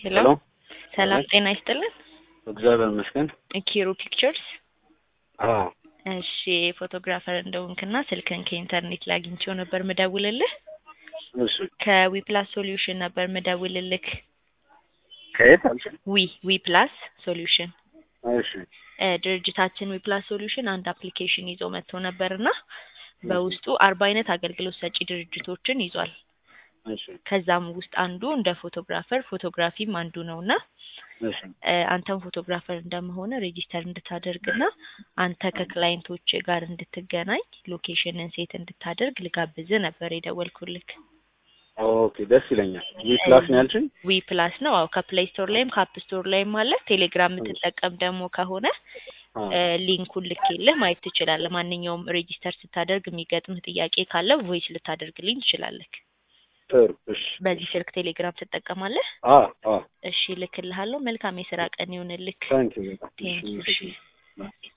ሄሎ ሄሎ ሰላም አቤት። ጤና ይስጥልን። እግዚአብሔር ይመስገን። ኪሩ ፒክቸርስ። አዎ እሺ ፎቶግራፈር እንደሆንክና ስልክን ከኢንተርኔት ላይ አግኝቼው ነበር ምደውልልህ። እሺ ከዊፕላስ ሶሉሽን ነበር ምደውልልክ። ከየት አልሽኝ? ዊ ዊፕላስ ሶሉሽን እሺ እ ድርጅታችን ዊፕላስ ሶሉሽን አንድ አፕሊኬሽን ይዞ መጥቶ ነበርና በውስጡ አርባ አይነት አገልግሎት ሰጪ ድርጅቶችን ይዟል። እሺ ከዛም ውስጥ አንዱ እንደ ፎቶግራፈር ፎቶግራፊም አንዱ ነውና እሺ እ አንተም ፎቶግራፈር እንደመሆነ ሬጂስተር እንድታደርግና አንተ ከክላይንቶች ጋር እንድትገናኝ ሎኬሽንን ሴት እንድታደርግ ልጋብዝ ነበር የደወልኩልክ። ኦኬ ደስ ይለኛል። ዊ ፕላስ ነው ያልሽኝ? ዊ ፕላስ ነው። አዎ ከፕሌይ ስቶር ላይም ከአፕ ስቶር ላይም አለ። ቴሌግራም የምትጠቀም ደግሞ ከሆነ አዎ እ ሊንኩን ልኬልህ ማየት ትችላለህ። ማንኛውም ሬጂስተር ስታደርግ የሚገጥምህ ጥያቄ ካለ ቮይስ ልታደርግልኝ ትችላለህ። ጥሩ እሺ በዚህ ስልክ ቴሌግራም ትጠቀማለህ? አዎ አዎ እሺ ልክልሃለሁ። መልካም የስራ ቀን ይሁንልክ። ታንኪዩ በጣም ቴንክ ዩ። እሺ እሺ